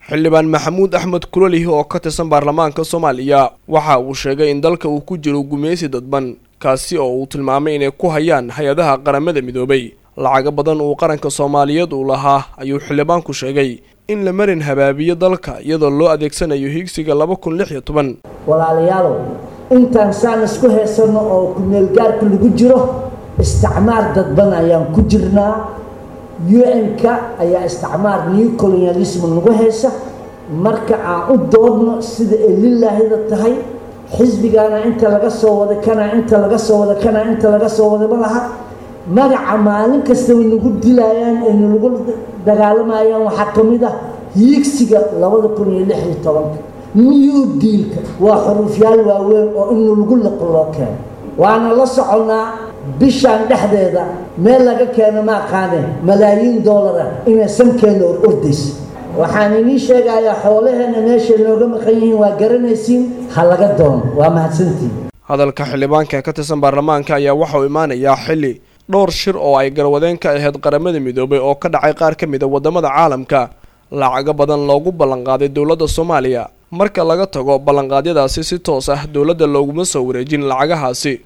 xildhibaan maxamuud axmed kulalihi oo ka tirsan baarlamaanka soomaaliya waxa uu sheegay in dalka uu ku jiro gumeysi dadban kaasi oo uu tilmaamay inay ku hayaan hay-adaha qaramada midoobay lacago badan uu qaranka soomaaliyeed uu lahaa ayuu xildhibaanku sheegay in la marin habaabiyo dalka iyadoo loo adeegsanayo higsiga laba kun lix iyo toban walaalayaalow intaan saan isku haysanno oo ku-meelgaarka lagu jiro isticmaar dadban ayaan ku jirnaa u-n-ka ayaa isticmaar new colonialism nagu haysa marka aan u doodno sida ay lilaahida tahay xisbigaana inta laga soo wada kanaa inta laga soo wada kanaa inta laga soo wada ma laha magaca maalin kastaba nagu dilaayaan ee nalagu dagaalamayaan waxaa ka mid ah hiigsiga labada kun iyo lix iyo tobanka new dealka waa xuruufyaal waaweyn oo in nalagu liqo loo keeno waana la soconnaa bishaan dhexdeeda meel laga keeno ma aqaane malaayiin doolara inay sankeena or ordaysa waxaan inii sheegayaa xoolaheena meeshay nooga maqan yihiin waa garanaysiin ha laga doono waa mahadsantiin hadalka xildhibaanka ka tirsan baarlamaanka ayaa waxa uu imaanayaa xilli dhowr shir oo ay garwadeen ka ahayd qaramada midoobay oo ka dhacay qaar ka mid a waddamada caalamka lacago badan loogu ballanqaaday dowladda soomaaliya marka laga tago ballanqaadyadaasi si toos ah dowladda looguma soo wareejin lacagahaasi